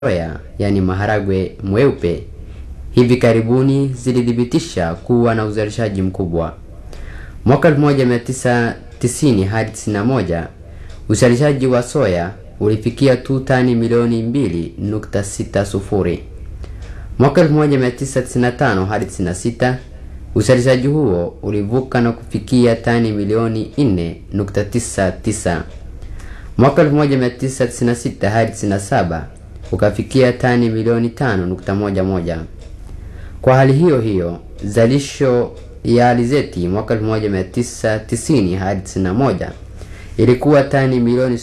soya, yani maharagwe mweupe, hivi karibuni zilithibitisha kuwa na uzalishaji mkubwa. Mwaka 1990 hadi 91 uzalishaji wa soya ulifikia tu tani milioni 2.60. Mwaka 1995 hadi 96 uzalishaji huo ulivuka na kufikia tani milioni 4.99. Mwaka 1996 hadi 97 ukafikia tani milioni 5.11. Kwa hali hiyo hiyo, zalisho ya alizeti mwaka 1990 hadi 91 ilikuwa tani milioni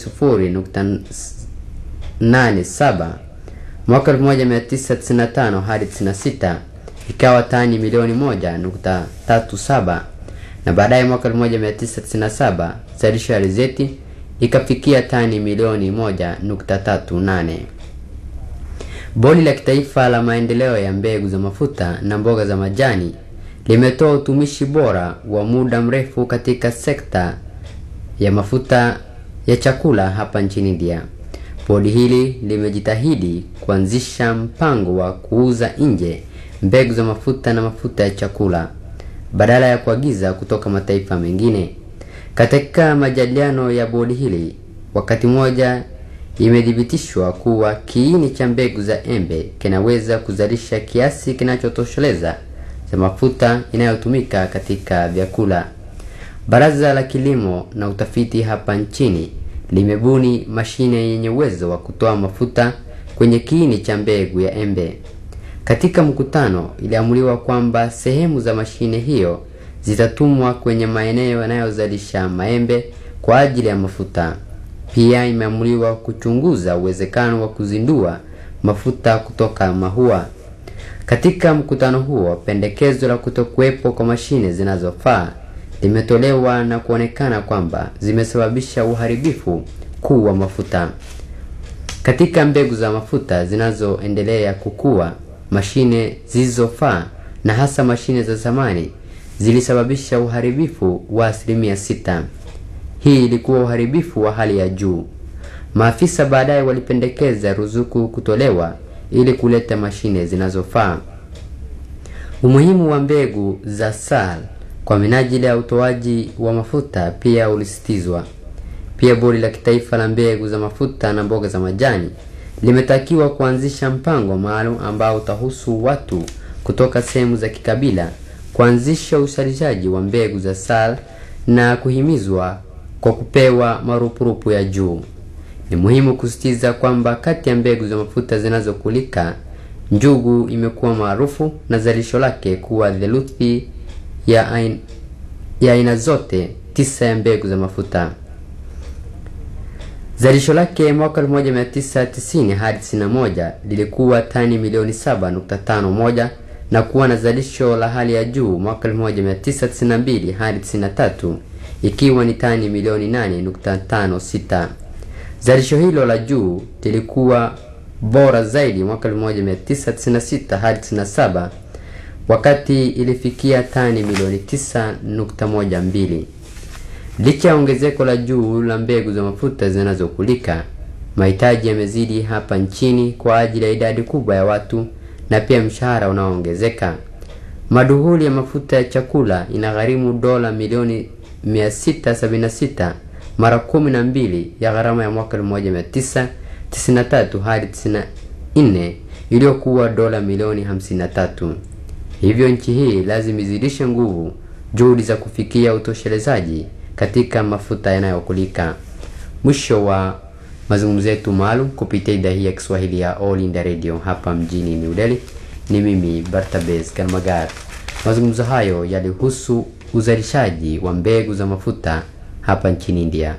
0.87. Mwaka 1995 hadi 96 ikawa tani milioni 1.37 na baadaye mwaka 1997 zalisho ya alizeti ikafikia tani milioni 1.38. Bodi la Kitaifa la Maendeleo ya Mbegu za Mafuta na Mboga za Majani limetoa utumishi bora wa muda mrefu katika sekta ya mafuta ya chakula hapa nchini India. Bodi hili limejitahidi kuanzisha mpango wa kuuza nje mbegu za mafuta na mafuta ya chakula badala ya kuagiza kutoka mataifa mengine. Katika majadiliano ya bodi hili, wakati mmoja imethibitishwa kuwa kiini cha mbegu za embe kinaweza kuzalisha kiasi kinachotosheleza cha mafuta inayotumika katika vyakula. Baraza la Kilimo na Utafiti hapa nchini limebuni mashine yenye uwezo wa kutoa mafuta kwenye kiini cha mbegu ya embe. Katika mkutano, iliamuliwa kwamba sehemu za mashine hiyo zitatumwa kwenye maeneo yanayozalisha maembe kwa ajili ya mafuta. Pia imeamuliwa kuchunguza uwezekano wa kuzindua mafuta kutoka mahua. Katika mkutano huo, pendekezo la kutokuwepo kwa mashine zinazofaa limetolewa na kuonekana kwamba zimesababisha uharibifu kuu wa mafuta. Katika mbegu za mafuta zinazoendelea kukua, mashine zilizofaa na hasa mashine za zamani zilisababisha uharibifu wa asilimia sita. Hii ilikuwa uharibifu wa hali ya juu. Maafisa baadaye walipendekeza ruzuku kutolewa ili kuleta mashine zinazofaa. Umuhimu wa mbegu za SAL kwa minajili ya utoaji wa mafuta pia ulisitizwa. Pia Bodi la Kitaifa la Mbegu za Mafuta na Mboga za Majani limetakiwa kuanzisha mpango maalum ambao utahusu watu kutoka sehemu za kikabila kuanzisha uzalishaji wa mbegu za SAL na kuhimizwa kwa kupewa marupurupu ya juu. Ni muhimu kusisitiza kwamba kati ya mbegu za mafuta zinazokulika, njugu imekuwa maarufu na zalisho lake kuwa theluthi ya aina, ya aina zote tisa ya mbegu za mafuta. Zalisho lake mwaka 1990 hadi 91 lilikuwa tani milioni 7.51 na kuwa na zalisho la hali ya juu mwaka 1992 hadi 93 ikiwa ni tani milioni 8.56. Zalisho hilo la juu lilikuwa bora zaidi mwaka 1996 hadi 97 wakati ilifikia tani milioni 9.12. Licha ya ongezeko la juu la mbegu za mafuta zinazokulika, mahitaji yamezidi hapa nchini kwa ajili ya idadi kubwa ya watu na pia mshahara unaoongezeka. Maduhuli ya mafuta ya chakula inagharimu dola milioni 676 mara 12 ya gharama ya mwaka 1993 hadi 94 iliyokuwa dola milioni 53. Hivyo nchi hii lazima izidishe nguvu juhudi za kufikia utoshelezaji katika mafuta yanayokulika. Mwisho wa mazungumzo yetu maalum kupitia idhaa hii ya Kiswahili ya All India Radio hapa mjini New Delhi. Ni mimi Bartabes Karmagar. Mazungumzo hayo yalihusu uzalishaji wa mbegu za mafuta hapa nchini India.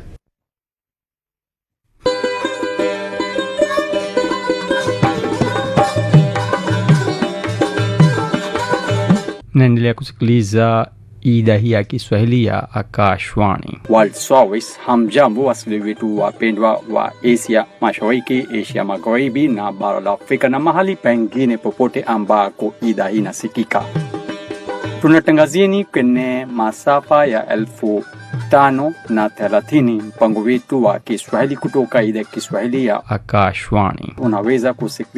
naendelea kusikiliza idhaa hii ya Kiswahili ya Akashwani. World Service. Hamjambo wasikilizaji wetu wapendwa wa Asia Mashariki, Asia Magharibi na bara la Afrika na mahali pengine popote ambako idhaa hii inasikika. Tunatangazieni kwenye masafa ya elfu tano na thelathini mpango wetu wa Kiswahili kutoka idhaa ya Kiswahili ya Akashwani. unaweza kusikiliza